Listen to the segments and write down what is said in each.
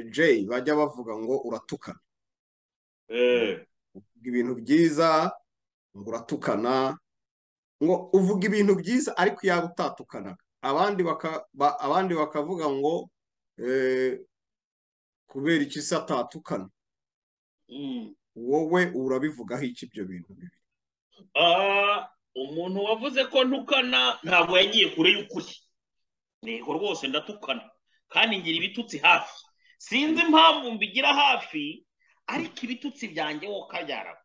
Jay bajya bavuga ngo uratukana eh uvuga ibintu byiza ngo uratukana ngo uvuga ibintu byiza ariko yaba utatukanaga abandi baka- ba- abandi bakavuga ngo eh, kubera iki se atatukana mm. wowe urabivugaho iki ibyo bintu bibiri Ah, umuntu wavuze ko ntukana ntabwo yagiye kure y'ukuri yego rwose ndatukana kandi ngira ibitutsi hafi sinzi impamvu mbigira hafi ariko ibitutsi byanjye wo kabyara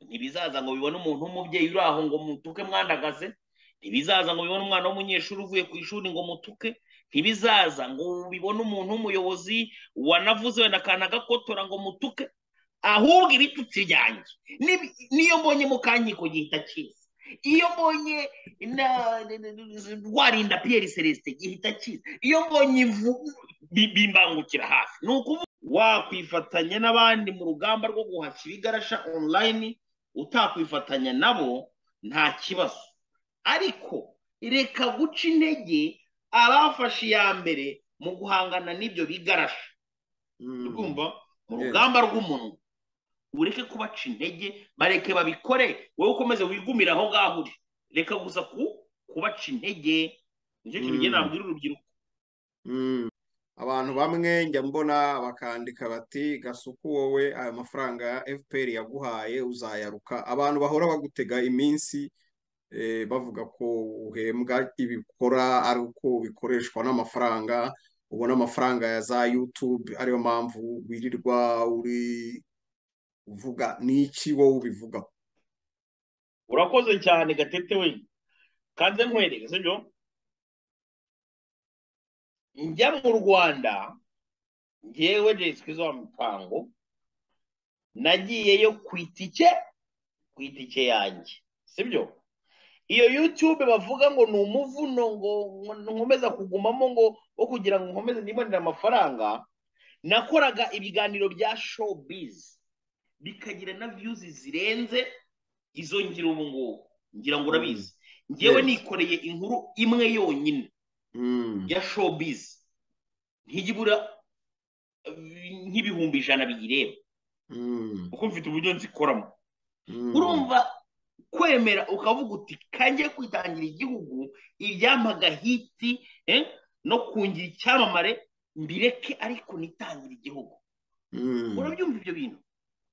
ntibizaza ngo bibone umuntu w'umubyeyi uri aho ngo mutuke mwandagaze ntibizaza ngo bibone umwana w'umunyeshuri uvuye ku ishuri ngo mutuke ntibizaza ngo bibone umuntu w'umuyobozi wanavuze wenda akantu agakotora ngo mutuke ahubwo ibitutsi byanjye Nib- niyo mbonye mukankiko gihita kiza iyo mbonye na- rwarinda piyeri celestin gihita kiza iyo mbonye ivu bi- bimbangukira hafi ni ukuvuga wakwifatanya n'abandi mu rugamba rwo guhashya ibigarasha online utakwifatanya nabo nta kibazo ariko reka guca intege abafashe iya mbere mu guhangana n'ibyo bigarasha Mm. urumva mu Yes. rugamba rw'umuntu ureke kubaca intege bareke babikore wowe ukomeze wigumire aho ngaho uri reka gusa ku kubaca intege nicyo kintu Mm. ugenda nabwira urubyiruko Mm. abantu bamwe njya mbona bakandika bati gasuku wowe aya mafaranga ya FPR yaguhaye uzayaruka abantu bahora bagutega iminsi eh, bavuga ko uhembwa ibikora ari uko bikoreshwa n'amafaranga ubona amafaranga ya za YouTube ariyo mpamvu wirirwa uri uvuga n'iki wowe ubivuga urakoze cyane gatete we kanze nkwereke sibyo njya mu rwanda ngewe jesike zo mipango nagiyeyo ku itike ku itike yanjye sibyo iyo yutube bavuga ngo ni umuvuno ngo nkomeza kugumamo ngo wo kugira ngo nkomeze nibonere amafaranga nakoraga ibiganiro bya showbiz bikagira na viyuzi zirenze izo ngira ubu ngubu ngira ngo urabizi ngewe Yes. nikoreye inkuru imwe yonyine Mm. ya showbiz ntijya ibura eh, nk'ibihumbi ijana biyireba Mm. kuko mfite uburyo nzikoramo Mm. urumva kwemera ukavuga uti kange kwitangira igihugu ibyamagahiti no kungira icyamamare mbireke ariko nitangire igihugu Mm. urabyumva ibyo bintu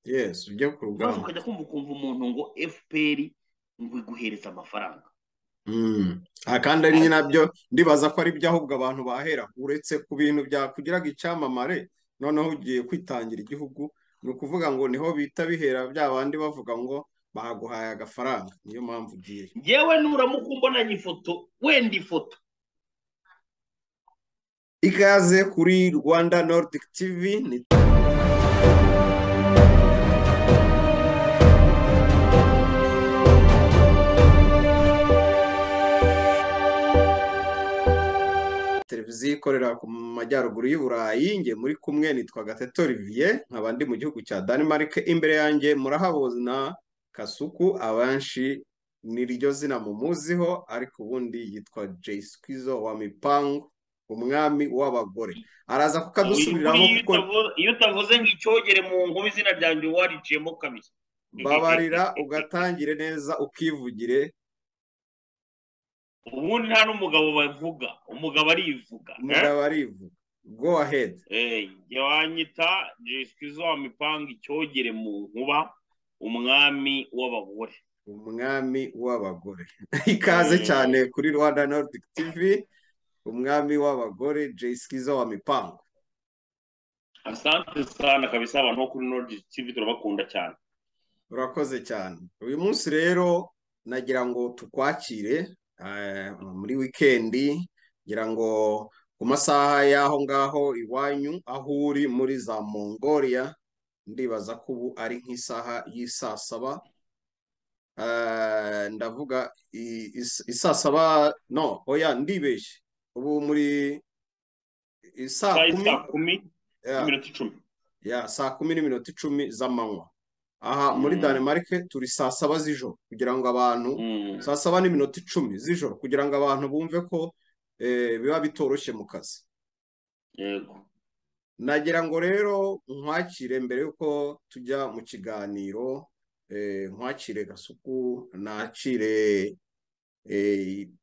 yes ujya ku maze rugamba ukajya kumva ukumva umuntu ngo fpr ngo iguhereze amafaranga Mm. Aha kandi ari nyine nabyo ndibaza ko ari byo ahubwo abantu bahera uretse ku bintu byakugiraga icyamamare noneho ugiye kwitangira igihugu ni ukuvuga ngo niho bita bihera bya bandi bavuga ngo baguhaye agafaranga niyo mpamvu ugiye ngewe nuramuka umbonanye ifoto wenda ifoto ikaze kuri Rwanda Nordic TV ni televiziyo ikorera ku majyaruguru y'u Burayi njye muri kumwe nitwa Gatete Olivier nkaba ndi mu gihugu cya Denmark imbere yanjye murahabona Kasuku abanshi niryo zina mumuziho ariko ubundi yitwa Jay Skizzo wa Mipango umwami w'abagore araza kukadusubiriramo Iyo kuko utavuze- iyo utavuze ngo icyogere mu ngoma izina ryanjye wariciyemo kabiri babarira ugatangire neza ukivugire ubundi nta n'umugabo bavuga umugabo arivuga eh? umugabo arivuga go ahead Eh, jya wanyita jesikizo wa mipanga icyogere mu nkuba umwami w'abagore umwami w'abagore ikaze cyane kuri rwanda nordic tv umwami w'abagore jay skizo wa mipango asante sana kabisa abantu bo kuri nordi tv turabakunda cyane urakoze cyane uyu munsi rero nagira ngo tukwakire eh, muri wikendi ngira ngo ku masaha y'aho ngaho iwanyu aho uri muri za mongolia ndibaza ko ubu ari nk'isaha y'isaa saba Eh, ndavuga i- is- isaa saba no oya ndibeshye ubu muri i- saa saa kumi saa kumi ya, n'iminota icumi ya, saa kumi n'iminota icumi z'amanywa aha muri Mm. Danemark turi saa saba z'ijoro kugira ngo abantu Mm. saa saba n'iminota icumi z'ijoro kugira ngo abantu bumve ko eh, biba bitoroshye mu kazi yego nagira ngo rero nkwakire mbere y'uko tujya mu kiganiro nkwakire gasuku nakire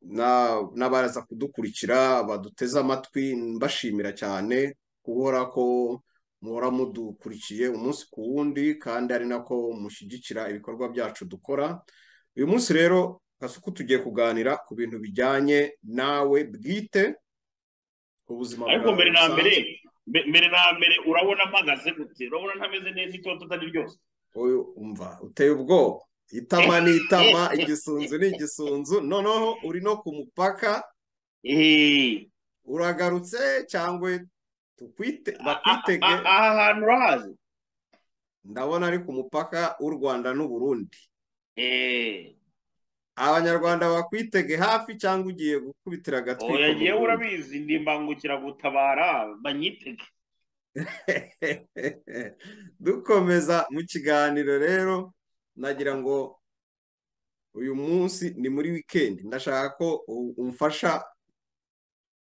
n'abaza kudukurikira baduteze amatwi mbashimira cyane guhora ko muhora mudukurikiye umunsi ku wundi kandi ari nako mushyigikira ibikorwa byacu dukora uyu munsi rero gasuku tugiye kuganira ku bintu bijyanye nawe bwite ubuzima ariko mbere na mbere mbere na mbere urabona mpagaze gute urabona ntameze neza itoto utari ryose umva uteye ubwoba itama ni itama igisunzu ni igisunzu noneho uri no ku mupaka uragarutse cyangwa bakwitege aha hantu urahazi ndabona ari ku mupaka w'u rwanda n'uburundi abanyarwanda bakwitege hafi cyangwa ugiye gukubitira agatwi yagiye urabizi ndi imbangukiragutabara banyitege dukomeza mu kiganiro rero nagira ngo uyu munsi ni muri wikendi ndashaka ko umfasha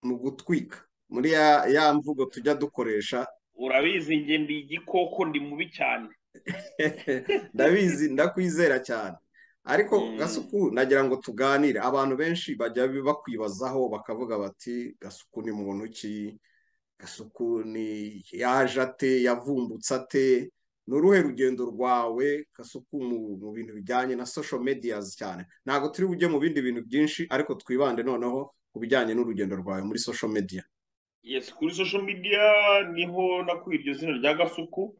mu gutwika muri ya mvugo tujya dukoresha urabizi njye ndi igikoko ndi mubi cyane ndabizi ndakwizera cyane ariko gasuku nagira ngo tuganire abantu benshi bajya bakwibazaho bakavuga bati gasuku ni muntu ki gasuku ni yaje ate yavumbutse ate ni uruhe rugendo rwawe gasuku mu bintu bijyanye na social medias cyane ntabwo turi bujye mu bindi bintu byinshi ariko twibande noneho ku bijyanye n'urugendo rwawe muri social media yes kuri social media niho nakuye iryo zina rya gasuku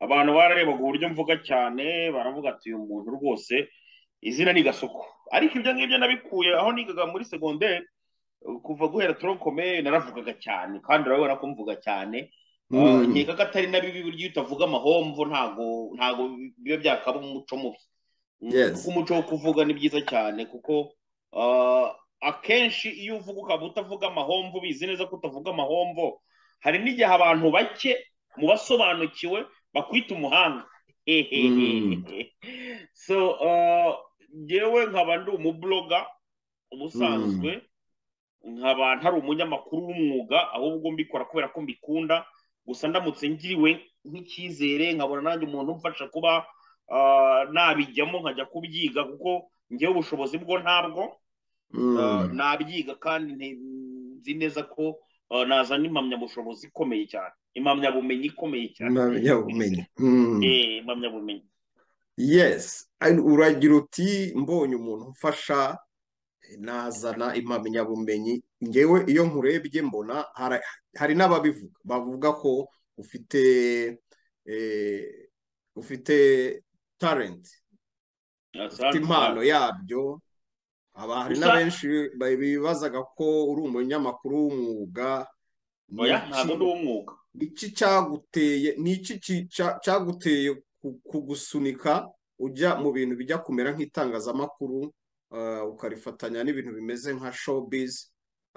abantu bararebaga uburyo mvuga cyane baravuga ati uyu muntu rwose izina ni gasuku ariko ibyo ngibyo nabikuye aho nigaga muri segonderi kuva guhera turokome naravugaga cyane kandi urabona ko mvuga cyane nkeka ko atari na bibi buryo utavuga amahomvo ntago ntago biba byakaba umuco mubi umuco wo kuvuga ni byiza cyane kuko akenshi iyo uvuga ukaba utavuga amahomvo ubizi neza ko utavuga amahomvo hari n'igihe abantu bake mu basobanukiwe bakwita umuhanga so ngewe nkaba ndi umuburoga ubusanzwe nkaba ntari umunyamakuru w'umwuga ahubwo mbikora kubera ko mbikunda gusa ndamutse ngiriwe nk'icyizere nkabona nanjye umuntu umfasha kuba nabijyamo nkajya kubyiga kuko ngewe ubushobozi bwo ntabwo nabyiga kandi nzi neza ko nazana impamyabushobozi ikomeye cyane impamyabumenyi ikomeye cyane impamyabumenyi impamyabumenyi yesi uragira uti mbonye umuntu umfasha nazana impamyabumenyi ngewe iyo nkurebye mbona hari n'ababivuga bavuga ko ufite ufite tarenti ufite impano yabyo aba hari n'abenshi bibazaga ko uri umunyamakuru w'umwuga ntabwo ni uw'umwuga iki cyaguteye ni iki cyaguteye kugusunika ujya mu bintu bijya kumera nk'itangazamakuru ukarifatanya n'ibintu bimeze nka showbizi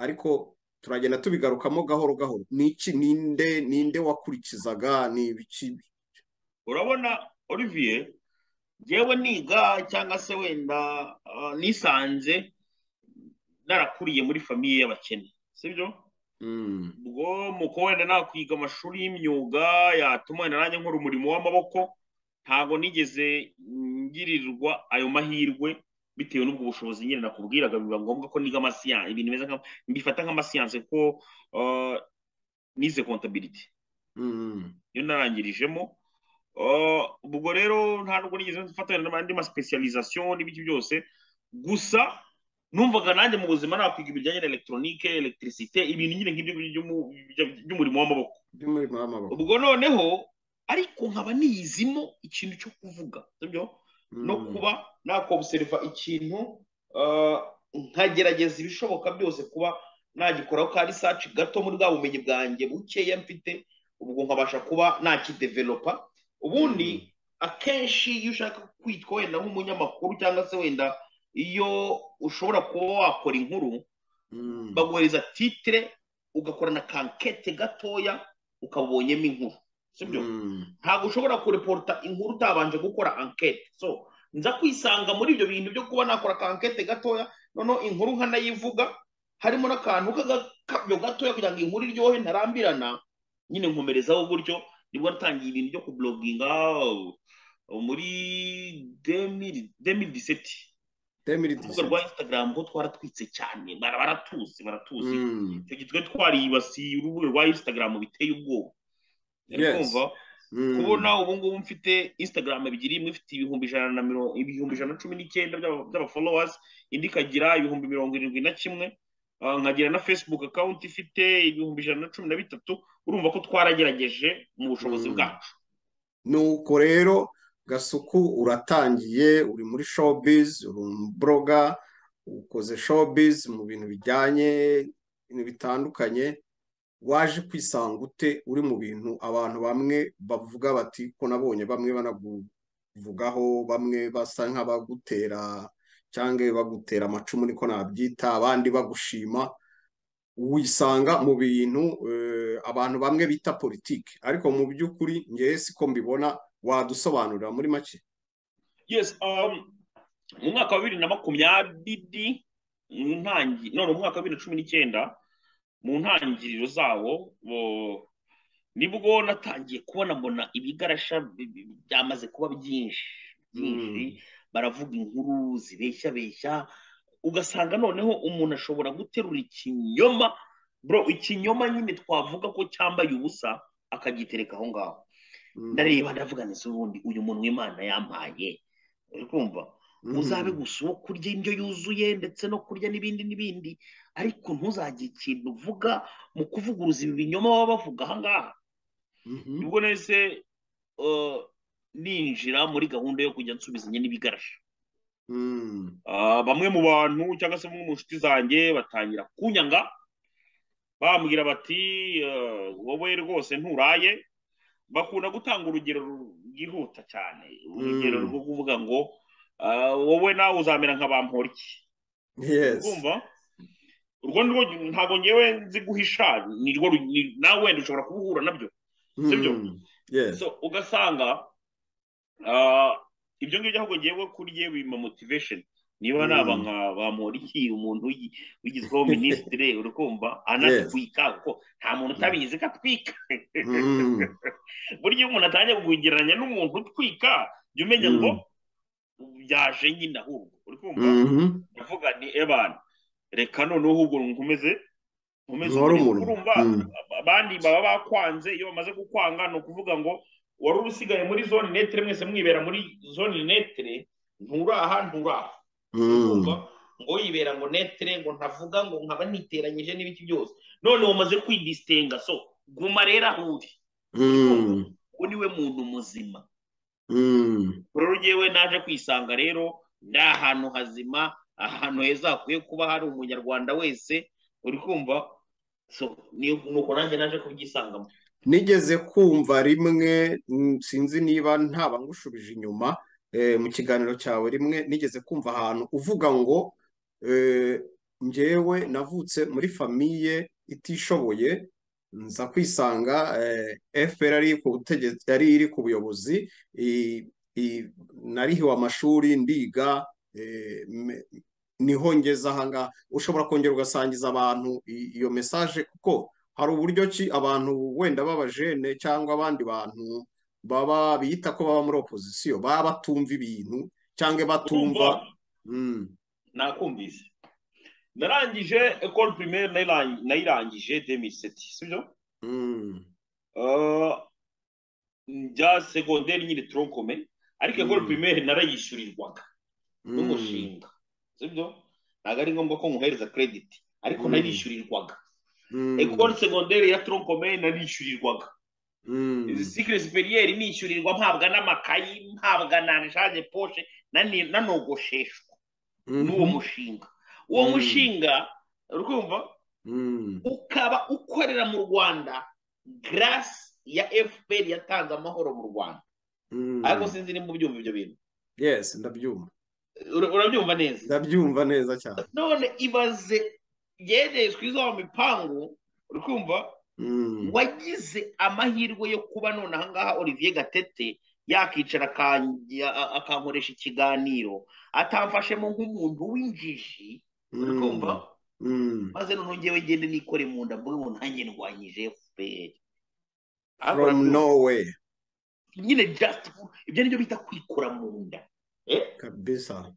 ariko turagenda tubigarukamo gahoro gahoro ni iki ninde ninde wakurikizaga ni ibiki urabona olivier yewe niga cyangwa se wenda nisanze narakuriye muri famiye y'abakene sibyo ubwo muko wenda nakwiga amashuri y'imyuga yatuma wenda nanjye nkora umurimo w'amaboko ntabwo nigeze ngirirwa ayo mahirwe bitewe n'ubwo bushobozi nyine nakubwiraga biba ngombwa ko niga amasiyanse ibintu bimeze mbifata nk'amasiyanse ko nize kontabiriti iyo narangirijemo ubwo rero nta nubwo nigeze mfatanya n'andi masipesiyalizasiyo n'ibiki byose gusa numvaga nanjye mu buzima nakwiga ibijyanye na elegitoronike elegitirisite ibintu nyine nk'ibyo by'umurimo w'amaboko by'umurimo w'amaboko ubwo noneho ariko nkaba niyizimo ikintu cyo kuvuga no kuba nakobuseriva ikintu nkagerageza ibishoboka byose kuba nagikoraho ka risaci gato muri bwa bumenyi bwanjye bukeya mfite ubwo nkabasha kuba nakidevelopa ubundi akenshi iyo ushaka kwitwa wenda nk'umunyamakuru cyangwa se wenda iyo ushobora kuba wakora inkuru baguhereza titire ugakora na kankete gatoya ukabonyemo inkuru sibyo ntabwo ushobora kureporta inkuru utabanje gukora ankete so nza kwisanga muri ibyo bintu byo kuba nakora kankete gatoya noneho inkuru nkanayivuga harimo n'akantu k'akabyo gatoya kugira ngo inkuru iryohe ntarambirana nyine nkomerezaho gutyo nibwo natangiye ibintu byo kuburoginga muri demiri demiri diseti demiri urubuga rwa instagram ho twaratwitse cyane bara- baratuzi baratuzi icyo gihe twari twaribasiye urubuga rwa instagram biteye ubwoba Uri Yes. kumva kubona ubu ngubu mfite instagram ebyiri imwe ifite ibihumbi ijana na mirongo ibihumbi ijana na cumi n'icyenda by'aba- by'abafollowers indi ikagira ibihumbi mirongo irindwi na kimwe Ah, nkagira na facebook account ifite ibihumbi ijana na cumi na bitatu urumva ko twaragerageje mu bushobozi Mm. bwacu nuko rero gasuku uratangiye uri muri showbiz uri umubroga ukoze showbiz mu bintu bijyanye ibintu bitandukanye waje kwisanga ute uri mu bintu abantu bamwe bavuga bati ko nabonye bamwe banakuvugaho bamwe basa nk'abagutera cyangwa bagutera amacumu niko nabyita abandi bagushima wisanga mu bintu eh, abantu bamwe bita politiki ariko mu by'ukuri ngewe siko mbibona wadusobanurira muri make yes um, mu mwaka wa bibiri na makumyabiri mu ntangi none mu mwaka wa bibiri na cumi n'icyenda mu ntangiriro zawo bo- nibwo natangiye kubona mbona ibigarasha bi- bi- byamaze kuba byinshi byinshi baravuga inkuru zibeshya beshya ugasanga noneho umuntu ashobora guterura ikinyoma bro ikinyoma nyine twavuga ko cyambaye ubusa akagitereka aho ngaho Mm. ndareba ndavuga nti ubundi uyu muntu w'imana yampaye uri kumva Mm. uzabe gusa uwo kurya indyo yuzuye ndetse no kurya n'ibindi n'ibindi ariko ntuzagire ikintu uvuga mu kuvuguruza ibi binyoma baba bavuga aha ngaha Mhm. nibwo nahise eh, ninjira muri gahunda yo kujya nsubizanya n'ibigarasha Mm. Ah, bamwe mu bantu cyangwa se bamwe mu nshuti zanjye batangira kunyanga bambwira bati eh, wowe rwose nturaye bakunda gutanga urugero rwihuta cyane urugero Mm. rwo kuvuga ngo ah, wowe nawe uzamera nka bamporiki yes kumva urwo nirwo ntabwo ngewe nzi guhisha nirwo ru- ni- nawe wenda ushobora kubuhura nabyo sibyo? Mm. yes so ugasanga ah, ibyo ngibyo ahubwo ngewe kuri ye bima motivation niba Mm. naba nka bamporiki umuntu w'i- wigizweho minisitire uri kumva anatwika kuko nta muntu utabizi ko atwika Mm. burya iyo umuntu atangiye kugereranya n'umuntu utwika jya umenya ngo byaje nyine ahubwo uri kumva Mhm. ndavuga ni ebana reka noneho ahubwo nkomeze nkomeze Nkore umurimo." umurimo. urumva Mm. abandi baba bakwanze iyo bamaze kukwanga ni ukuvuga ngo wari usigaye muri zone netere mwese mwibera muri zone netere nturaha nturaha Mm. urumva ngo yibera ngo netere ngo ntavuga ngo nkaba niteranyije n'ibiki byose none wamaze kwidisitenga so guma rero aho uri Mm. uwo niwe muntu muzima Mm. rero ngewe naje kwisanga rero ni ahantu hazima ahantu heza hakwiye kuba hari umunyarwanda wese uri kumva so ni- nuko nanjye naje kubyisangamo nigeze kumva rimwe mm, sinzi niba ntaba ngushubije inyuma eh, mu kiganiro cyawe rimwe nigeze kumva ahantu uvuga ngo eh, njyewe navutse muri famiye itishoboye nza kwisanga eh, FPR yari ku butegetsi yari iri ku buyobozi i- i- narihiwe amashuri ndiga eh, me- niho ngeze ahangaha ushobora kongera ugasangiza abantu i- iyo mesaje kuko hari uburyo ki abantu wenda b'abajene cyangwa abandi bantu baba bita ko baba muri opozisiyo baba batumva ibintu cyangwa batumva Mm, nakumvise narangije ekoro pirimeri nayirangi- nayirangije demiseti sibyo mm, Ah, njya segonderi nyine toronkome ariko ekoro Mm. pirimeri narayishyurirwaga mm, n'umushinga sibyo ntabwo ari ngombwa ko nkuhereza kerediti ariko Mm. narishyurirwaga mm, ekore segonderi ya toronkome narishyurirwaga mm, sikire superieri nishyurirwa mpabwa n'amakayi mpabwa na shaje poshe nani- nanogosheshwa mhm, n'uwo mushinga uwo Mm. mushinga urumva mm, ukaba ukorera mu rwanda garasi ya fpr yatanze amahoro mu rwanda mm. ariko sinzi nimba ubyumva ibyo bintu yes ndabyumva Ura- urabyumva neza ndabyumva neza cyane none ibaze yerejwe izo mipangu uri kumva Mm, wagize amahirwe yo kuba none ahangaha olivier gatete yakicara akanjya- a- akankoresha ikiganiro atamfashemo nk'umuntu w'injiji uri mm, kumva mm, maze noneho ngewe ngende nikore mu nda mvuge ngo nanjye ndwanyije fpr from norway nyine just ibyo nibyo bita kwikura mu nda kabisa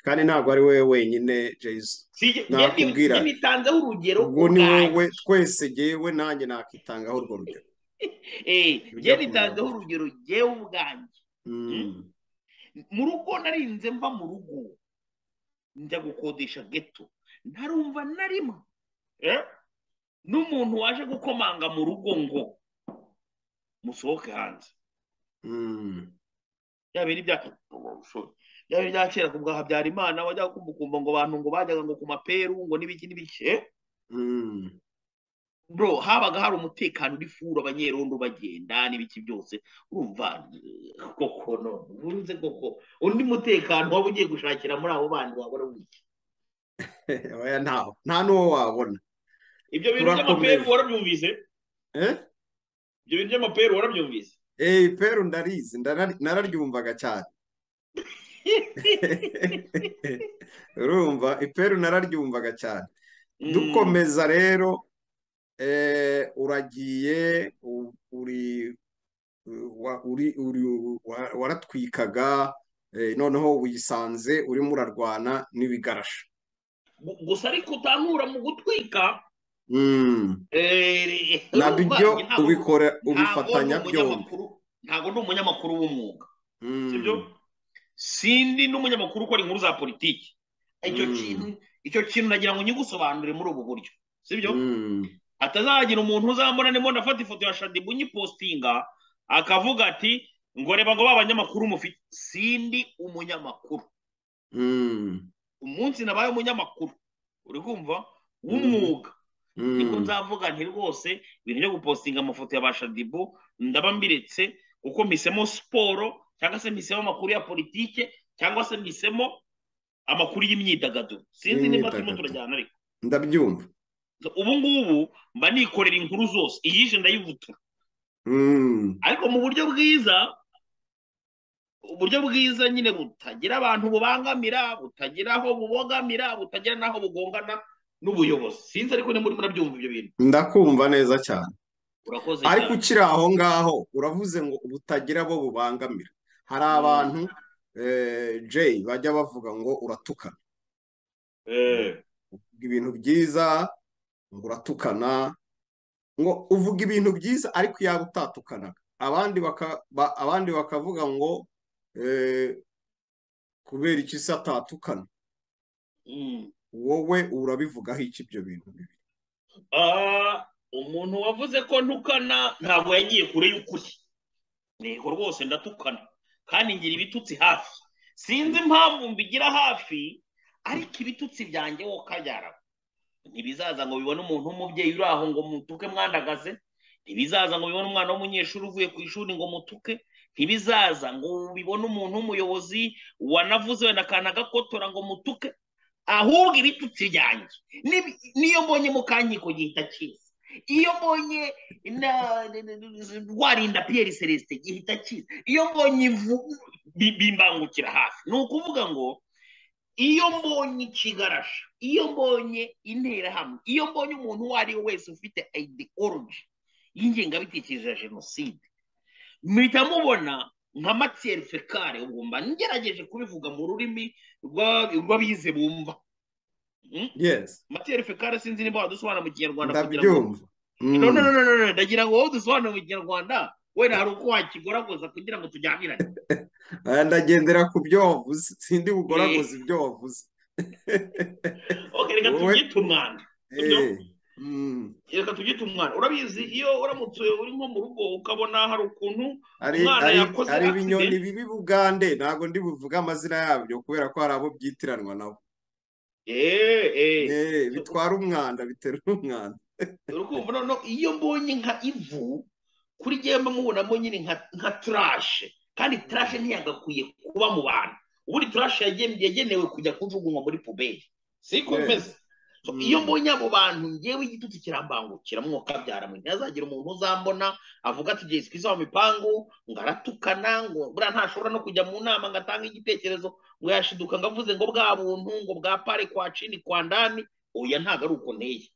kandi ntabwo ari wowe wenyine jayizi si Nakubwira. njye nitanzeho urugero ubwo ni ubwanjye. wowe twese yewe nanjye nakitangaho urwo rugero Eh, njye Bijya nitanzeho kumera. urugero njyewe ubwanjye Mm. mu rugo narinze mva mu rugo njya gukodesha geto ntarumva na rimwe eh, n'umuntu waje gukomanga mu rugo ngo musohoke hanze Mm. bya bintu bya bya bintu bya kera ku bwa habyarimana wajyaga kumbukumba ngo abantu ngo bajyaga ngo ku maperu ngo n'ibiki n'ibiki eh? Mm. bro habaga hari umutekano uri furu abanyerondo bagenda n'ibiki byose urumva eh, koko none urunze koko undi mutekano waba ugiye gushakira muri abo bandi wabona wiki oya ntaho nta n'uwo wabona ibyo bintu Turakomeza. by'amaperu warabyumvise eh ibyo bintu by'amaperu warabyumvise eh peru ndarizi ndarari- nararyumvaga cyane urumva iperu nararyumvaga cyane Mm, dukomeza rero eh, uragiye u- uri wa- uri uri wa- waratwikaga eh, noneho wisanze urimo urarwana n'ibigarasha gu- gusa ariko utanura mu gutwika Mm. eh, nabyo urumva, njye ntabwo- ubikora ntabwo ndi ubifatanya byombi umunyamakuru- ntabwo ndi umunyamakuru w'umwuga Mm. sibyo sindi n'umunyamakuru ukora inkuru za politiki icyo Mm. kintu icyo kintu nagira ngo nyigusobanurire muri ubu buryo sibyo Mm. hatazagira umuntu uzambona ndimo ndafata ifoto ya shadibu nyipositinga akavuga ati ngo reba ngo ba banyamakuru mufite sindi umunyamakuru Mm. umunsi nabaye umunyamakuru uri kumva w'umwuga nibwo Mm. nzavuga nti rwose ibintu byo gupositinga amafoto ya ba shadibu ndaba mbiretse kuko mpisemo siporo cyangwa se mpisemo amakuru ya politike cyangwa se mpisemo amakuru y'imyidagaduro sinzi niba turimo Y'imyidagaduro. turajyana ariko ndabyumva ubu ngubu mba nikorera inkuru zose iyije ndayivutura Mm. ariko mu buryo bwiza uburyo bwiza nyine butagira abantu bubangamira butagira aho bubogamira butagira n'aho bugongana n'ubuyobozi sinzi ariko nimba urimo urabyumva ibyo bintu ndakumva neza cyane urakoze ariko cyane ukiri aho ngaho uravuze ngo butagira abo bubangamira hari abantu eh, Jay bajya bavuga ngo uratukana Eh. uvuga ibintu byiza ngo uratukana ngo uvuga ibintu byiza ariko yaba utatukanaga abandi baka ba- abandi bakavuga ngo eh, kubera iki se atatukana Mm. wowe urabivugaho iki ibyo bintu bibiri Ah, umuntu wavuze ko ntukana ntabwo yagiye kure y'ukuri yego rwose ndatukana kandi ngira ibitutsi hafi sinzi impamvu mbigira hafi ariko ibitutsi byanjye wo kabyara ntibizaza ngo bibone umuntu w'umubyeyi uri aho ngo mutuke mwandagaze ntibizaza ngo bibone umwana w'umunyeshuri uvuye ku ishuri ngo mutuke ntibizaza ngo bibone umuntu w'umuyobozi wanavuze wenda akantu agakotora ngo mutuke ahubwo ibitutsi byanjye Nib- niyo mbonye mukankiko gihita kiza iyo mbonye na- na- na- na- rwarinda piyeri celestin gihita kiza iyo mbonye ivu bi- bimbangukira hafi ni ukuvuga ngo iyo mbonye ikigarasha iyo mbonye interahamwe iyo mbonye umuntu uwo ari we wese ufite ideology y'ingengabitekerezo ya jenoside mpita mubona nka matiyeri fekare ubwo mba ngerageje kubivuga mu rurimi rw'ab- rw'abize bumva Mm? yes matiyeri fekare sinzi niba wadusobanura mu kinyarwanda kugira ngo ndabyumva Mm. no no no no no no ndagira ngo wowe dusobanure mu kinyarwanda wenda hari uko wakigoragoza kugira ngo tujyanirane Aya, ndagendera ku byo wavuze sindi bugoragoza ibyo wavuze okay reka Wowe- tubyite umwanda Ibyo? Eh, mm, reka tubyite umwanda urabizi iyo uramutse uri nko mu rugo ukabona hari ukuntu ari Umwana ari yakoze ari ibinyoni accident. bibi bugande ntabwo ndi buvuge amazina yabyo kubera ko hari abo byitiranwa nabo eh eh Eh, bitwara umwanda biterura umwanda uri kumva no iyo mbonye nka ivu kuri njyewe mba mubonamo nyine nka nka trashe kandi trashe ntiyagakwiye kuba mu bantu ubundi trashe yagene- yagenewe kujya kujugunywa muri puberi siko Yes. bimeze So, Mm. iyo mbonye abo bantu ngewe igitutsi kirambangukira mwuka byara mwe ntihazagira umuntu uzambona avuga ati jesi kwiza mu mipangu ngo aratukana ngo buriya ntashobora no kujya mu nama ngo atange igitekerezo ngo yashiduka ngo avuze ngo bwa buntu ngo bwa pare kwa cini kwa ndani oya ntabwo ari uko nteye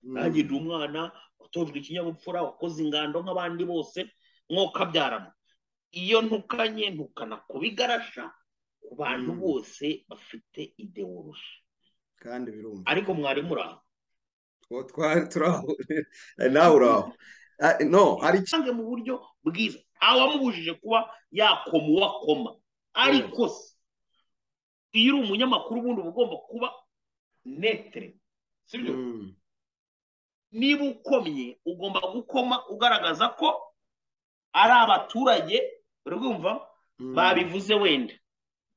nanjye ndi umwana utojwe ikinyabupfura wakoze ingando nk'abandi bose mwokabyarana iyo ntukanye ntukana kubigarasha ku bantu Mm. bose bafite ideoloji kandi birumva ariko mwarimu uraho Twa- twa- turaho nawe uraho Ah, no hari iki- cyangwa mu buryo bwiza ntawamubujije kuba yakoma uwo akoma ariko se iyo uri umunyamakuru ubundi uba ugomba kuba netere sibyo Mm, niba ukomye ugomba gukoma ugaragaza ko ari abaturage uri kumva mm, babivuze wenda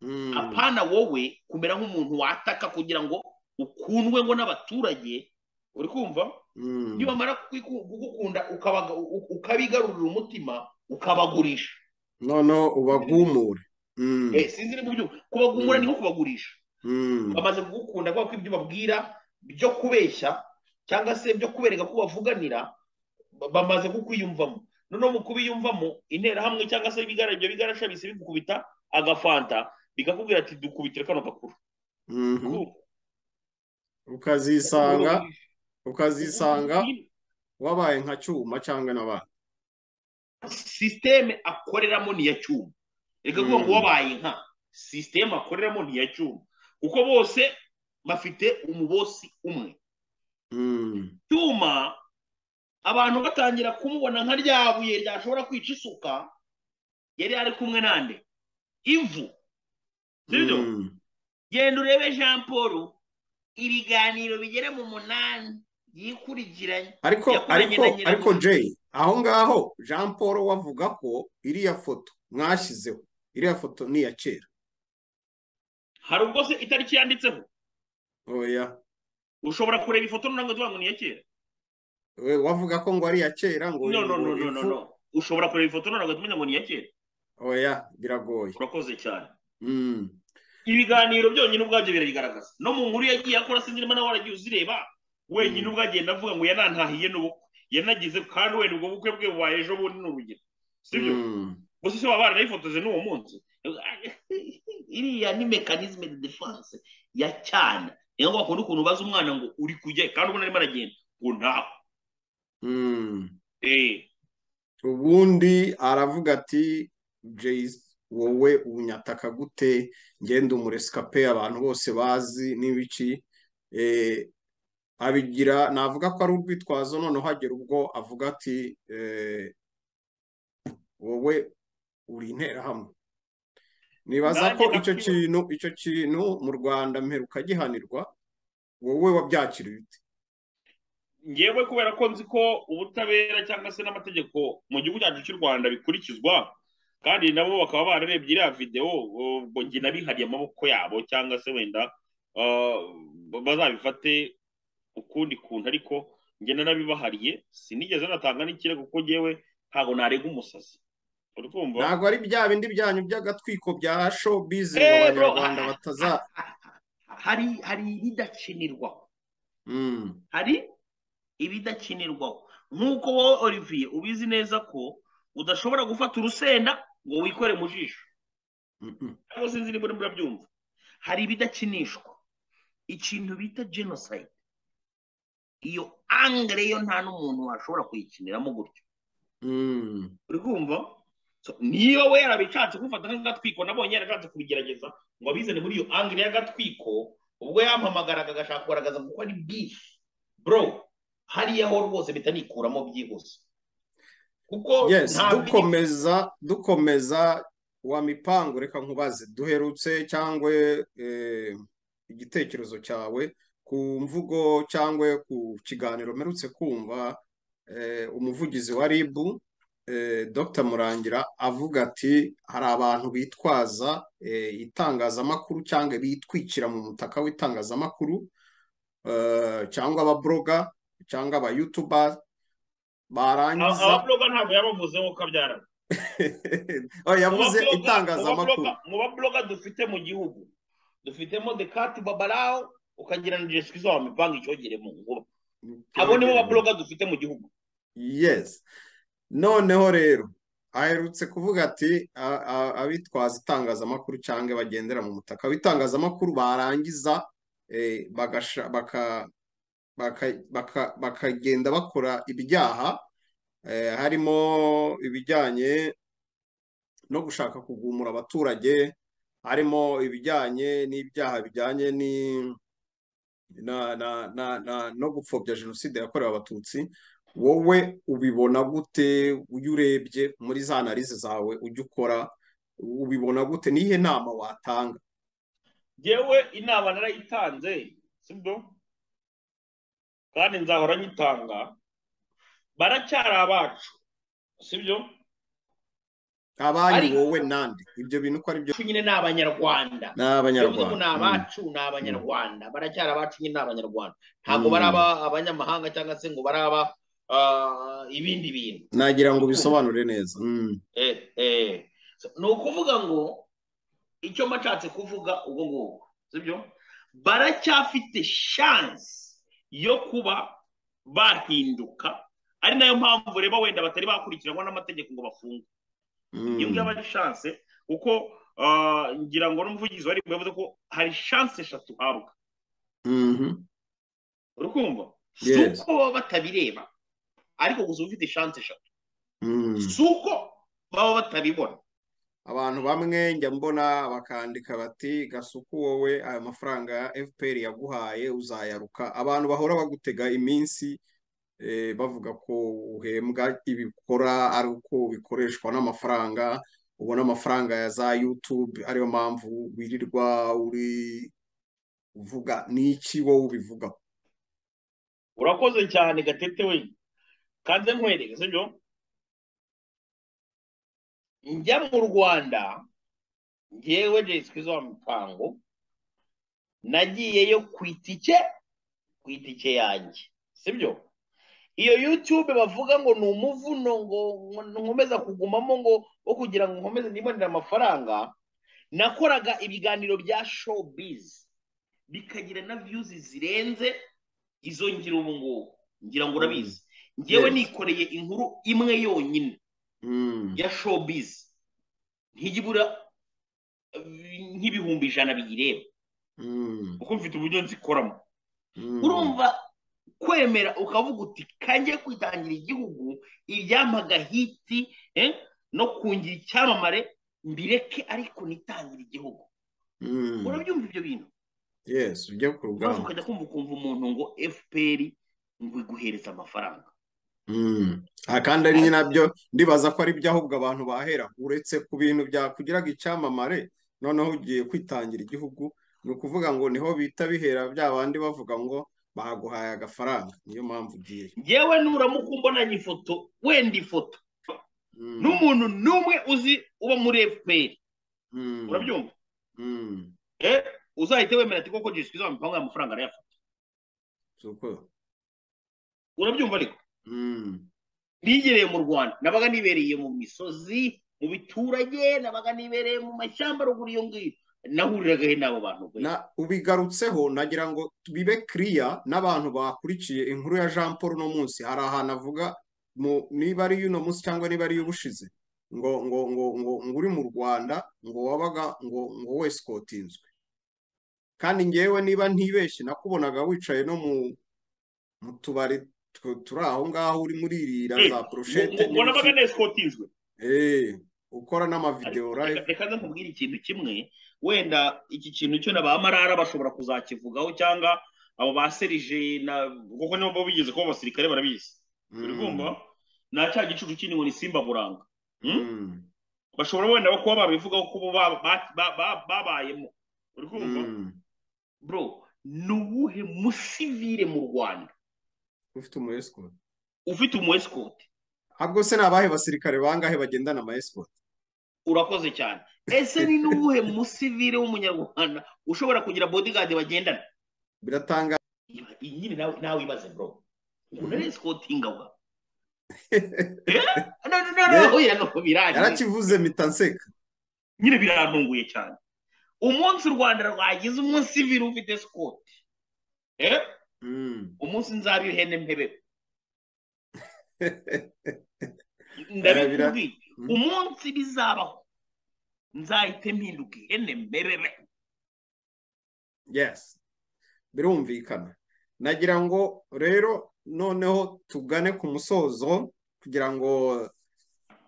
mm, apana wowe kumera nk'umuntu wataka kugira ngo ukundwe ngo n'abaturage uri kumva mm, nibamara kwiku- kugukunda ukabaga- u- ukabigarurira umutima ukabagurisha noneho ubagumure Mm, Eh, sinzi niba ubyumva kubagumura Mm. ni nko kubagurisha mm, bamaze kugukunda kubera ko ibyo babwira byo kubeshya cyangwa se byo kubereka ko bavuganira ba- bamaze kukwiyumvamo noneho mu kubiyumvamo interahamwe cyangwa se ibigara ibyo bigarasha bise bigukubita agafanta bikakubwira ati dukubitire kano gakuru mhm. Urumva? ukazisanga ukazisanga wabaye nka cyuma cyangwa n'abandi sisiteme akoreramo ni iya cyuma reka kuvuga ngo Mm. wabaye nka sisiteme akoreramo ni iya cyuma kuko bose bafite umubosi umwe Mm, cyuma abantu batangira kumubona nka rya buye ryashobora kwica isuka yari ari kumwe nande ivu sibyo mm, genda urebe jean paul ibiganiro bigera mu munani yikurikiranye ariko Yakoranye ariko na Nyiramongi. ariko jay aho ngaho jean paul we avuga ko iriya foto mwashyizeho iriya foto ni iya kera hari ubwo se itariki yanditseho oya ushobora kureba ifoto none ngo tuvuga ngo ni iya kera we wavuga ko ngo ari iya kera ngo no no no no no ifu- no ushobora kureba ifoto none ngo tumenya ngo ni iya kera oya biragoye urakoze cyane Mm, ibiganiro byonyine ubwabyo birabigaragaza no mu nkuru yagiye akora sinzi niba nawe waragiye uzireba wenyine Mm. ubwo agenda avuga ngo yanantahiye n'ubukwe yanagize kandi wenda ubwo bukwe bwe bubaye ejo bundi ni urugero sibyo mm, gusa se baba baranayifotoje n'uwo munsi iriya ni mekanizme de defense ya cyane niyo ngo bakunda ukuntu ubaza umwana ngo uri kujya he?" kandi ubona arimo aragenda ngo ntaho mm. Eh, ubundi aravuga ati jayisi wowe unyataka gute ngende umuresikape abantu bose bazi n'ibiki Eh, abigira navuga ko ari urwitwazo noneho hagera ubwo avuga ati eh, wowe uri interahamwe nibaza Nanjye ko icyo ndakwibuka. kintu icyo kintu mu rwanda mperuka gihanirwa wowe wabyakira ute ngewe kubera ko nzi ko ubutabera cyangwa se n'amategeko mu gihugu cyacu cy'u rwanda bikurikizwa kandi nabo bakaba bararebye iriya videwo ubwo njye nabihariye amaboko yabo cyangwa se wenda ah, bazabifate ukundi kuntu ariko njye nanabibahariye sinigeze natanga n'ikirego kuko ngewe ntabwo narega umusazi uri kumva ntabwo ari bya bindi byanyu by'agatwiko bya showbiz ngo Eh, bro, abanyarwanda ah, bataza hari hari ibidakinirwaho Mm. hari ibidakinirwaho nk'uko wowe olivier ubizi neza ko udashobora gufata urusenda ngo wikore mu jisho Mm-mm. cyangwa sinzi niba urimo urabyumva hari ibidakinishwa ikintu bita genocide iyo angere yo nta n'umuntu washobora kuyikiniramo gutyo Mm, uri kumva So, niyo we yarabishatse kufata nk'agatwiko nabonye yarashatse kubigerageza ngo abizane muri iyo angere y'agatwiko ubwo yampamagaraga agashaka kugaragaza kuko ari bifu bro hariya ho rwose mpita nikuramo byihuse kuko yes nta dukomeza dukomeza wa mipango reka nkubaze duherutse cyangwa eh, igitekerezo cyawe ku mvugo cyangwa ku kiganiro mperutse kumva eh, umuvugizi wa RIB eh, Dr Murangira avuga ati hari abantu bitwaza eh, itangazamakuru cyangwa bitwikira mu mutaka w'itangazamakuru eh, cyangwa ababloga cyangwa aba YouTuber Aba- barangiza ababuloga ntabwo yabavuzeho kabyara oh, Mu yavuze babuloga- itangazamakuru mu babuloga- mu babuloga dufite mu gihugu dufitemo dekati babarawo ukagira na jesikiza wa mipanga icyogere mu nkuru abo nibo babuloga dufite mu gihugu yes noneho rero aherutse kuvuga ati a- a- abitwaza itangazamakuru cyangwa bagendera mu mutaka w'itangazamakuru barangiza eh, bagasha- baka- bakagenda bakora ibyaha harimo ibijyanye no gushaka kugumura abaturage harimo ibijyanye n'ibyaha bijyanye no gupfobya jenoside yakorewe abatutsi wowe ubibona gute iyo urebye muri za analize zawe ujya ukora ubibona gute n'ihe nama watanga yewe inama narayitanze sibyo kandi nzahora nyitanga baracyari abacu sibyo abanyu wowe nande ibyo bintu uko ari byo nyine ni abanyarwanda ni abanyarwanda ni abacu ni abanyarwanda baracyari abacu nyine ni abanyarwanda ntabwo baraba abanyamahanga cyangwa se ngo baraba ibindi bintu nagira ngo ubisobanure neza ni ukuvuga ngo icyo mbashatse kuvuga ubwo ngubwo sibyo baracyafite shansi yo kuba bahinduka ari nayo mpamvu reba wenda batari bakurikiranwa n'amategeko ngo bafungwe iyo ngiyo ari shanse kuko ngira ngo n'umuvugizi wari yavuze ko hari shanse eshatu uhabwa urukumva si uko baba batabireba ariko gusa uba ufite shanse eshatu si uko baba batabibona abantu bamwe njya mbona bakandika bati gasuku wowe ayo mafaranga fpr yaguhaye uzayaruka abantu bahora bagutega iminsi bavuga ko uhembwa ibikora ari uko bikoreshwa n'amafaranga ubona amafaranga ya za yutube ariyo mpamvu wirirwa uri uvuga n'iki wowe ubivugaho urakoze cyane gatete we kanze nkwereke sibyo njya mu rwanda ngewe jesica izo mupango nagiyeyo ku itike ku itike yanjye sibyo iyo yutube bavuga ngo ni umuvuno ngo nkomeza kugumamo ngo wo kugira ngo nkomeze nibonere amafaranga nakoraga ibiganiro bya showbiz bikagira na viyuzi zirenze izo ngira ubu ngubu ngira ngo urabizi ngewe nikoreye inkuru imwe yonyine ya showbiz ntijya ibura nk'ibihumbi ijana biyireba kuko mfite uburyo nzikoramo urumva kwemera ukavuga uti kange kwitangira igihugu ibyampaga hiti no kungira icyamamare mbireke ariko nitangire igihugu urabyumva ibyo bintu yesu ujya ku rugamba ukajya kumva ukumva umuntu ngo efuperi ngo iguhereze amafaranga kandi ari nabyo ndibaza ko ari byo ahubwo abantu bahera uretse ku bintu byakugiraga icyamamare noneho ugiye kwitangira igihugu ni ukuvuga ngo niho bita bihera bya bandi bavuga ngo baguhaye agafaranga niyo mpamvu ugiye yewe nuramuka umbonanye ifoto wenda ifoto n'umuntu n'umwe uzi uba muri fpr urabyumva uzahite wemera ati koko jiswi izaba imipango y'amafaranga arayafata urabyumva ariko nigereye mu rwanda nabaga nibereye mu misozi mu biturage nabaga nibereye mu mashyamba ruguru iyo ngiyo nahuriragaho n'abo bantu ubigarutseho nagira ngo bibe kiriya n'abantu bakurikiye inkuru ya jean paul uno munsi hari ahantu avuga niba ari iy'uno munsi cyangwa niba ari iy'ubushize ngo ngo ngo ngo ngo uri mu rwanda ngo wabaga ngo ngo wesikotinzwe kandi ngewe niba ntibeshye nakubonaga wicaye no mu tubari turi aho ngaho uri muri iriya za poroshete nabaga nesikotinzwe ukora n'amavidewo reka nkubwire ikintu kimwe wenda iki kintu cyo na ba marara bashobora kuzakivugaho cyangwa abo ba serije kuko nibo bigeze kuba abasirikare barabizi urikumva nta cya gicucu kindi ngo ni simba buranga bashobora wenda kuba babivugaho ko bo babayemo urikumva bro ni uwuhe musivire mu rwanda ufite umu esikoti ufite umu esikoti ntabwo se ni abahe basirikare bangahe bagendana ama esikoti urakoze cyane ese ni n'uwuhe musivire w'umunyarwanda ushobora kugira bodigadi bagendana biratanga iyi nyine nawe ibaze bro umuntu ari esikotinga wa yarakivuze mitanseka nyine birantunguye cyane umunsi u rwanda rwagize umusivire ufite esikoti umunsi nzaba ihene mpebe ndabikubwiye umunsi bizabaho nzahite mpinduka ihene mbebebe yes birumvikana nagira ngo rero noneho tugane ku musozo kugira ngo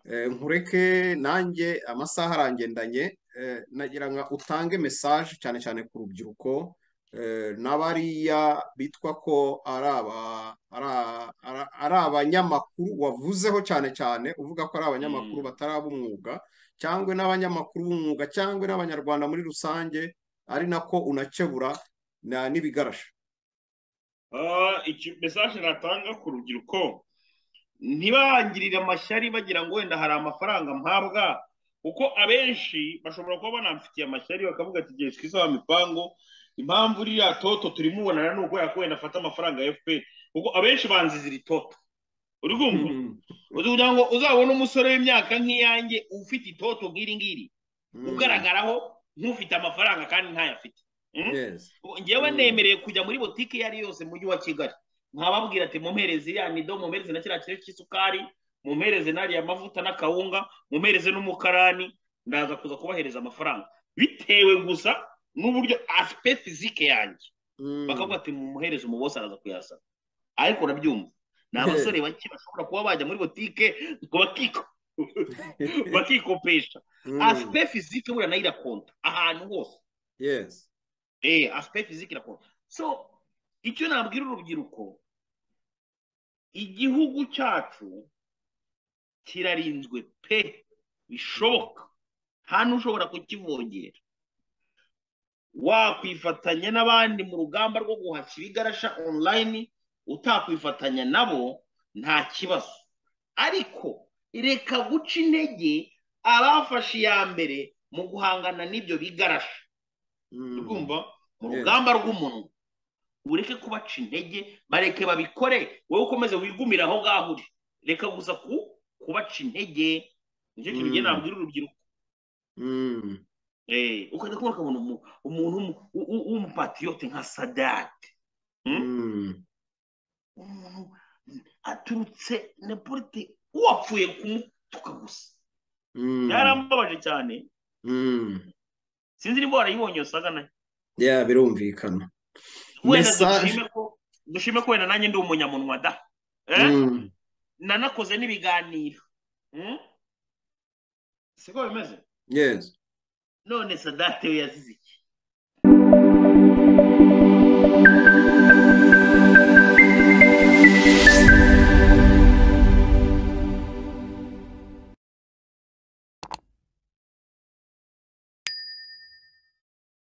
nkureke nanjye amasaha arangendanye nagira ngo utange mesaje cyane cyane ku rubyiruko n'abariya bitwa ko ari abanyamakuru wavuzeho cyane cyane uvuga ko ari abanyamakuru bataraba umwuga cyangwa n'abanyamakuru b'umwuga cyangwa n'abanyarwanda muri rusange ari nako unakebura n'ibigarasha mesaje natanga ku rubyiruko ntibangirire amashyari bagira ngo wenda hari amafaranga mpabwa kuko abenshi bashobora kuba banamfitiye amashyari bakavuga ati igihe twisaba imipango impamvu uriya toto turimubonana ni uko yakuwe afata amafaranga ya fpr kuko abenshi banzizira itoto uri kumva kugira ngo uzabone umusore w'imyaka nk'iyanjye ufite itoto nk'iri ngiri ugaragaraho nk'ufite amafaranga kandi ntayafite ngewe nemereye kujya muri botike iyo ari yose mu mujyi wa kigali nkababwira ati mumpereze iriya nido mumpereze na kiriya kiro cy'isukari mumpereze n'ariya mavuta n'akawunga mumpereze n'umukarani ndaza kuza kubahereza amafaranga bitewe gusa n'uburyo asipe fizike yanjye bakavuga ati mumuhereze umubosi araza kuyasana ariko urabyumva ni abasore bake bashobora kuba bajya muri botike bakikopesha asipe fizike buriya nayo irakonta ahantu hose asipe fizike irakonta so icyo nabwira urubyiruko igihugu cyacu kirarinzwe pe bishoboka nta n'ushobora kukivogera wakwifatanya n'abandi mu rugamba rwo guhashya ibigarasha online utakwifatanya nabo nta kibazo ariko reka guca intege abafashe iya mbere mu guhangana n'ibyo bigarasha urumva mu rugamba rw'umunwa ureke kubaca intege bareke babikore wowe ukomeze wigumire aho ngaho uri reka gusa kubaca intege nicyo kintu ugenda wabwira urubyiruko ukajya kubona ukabona umuntu w'umupatiyote nka sadate umuntu aturutse nepurite wapfuye kumutuka gusa byarambabaje cyane sinzi niba warayibonye usaga nayo ya birumvikana wenda dushime ko wenda nanjye ndi umunyamunwa da nanakoze n'ibiganiro siko bimeze none sadate we yazize iki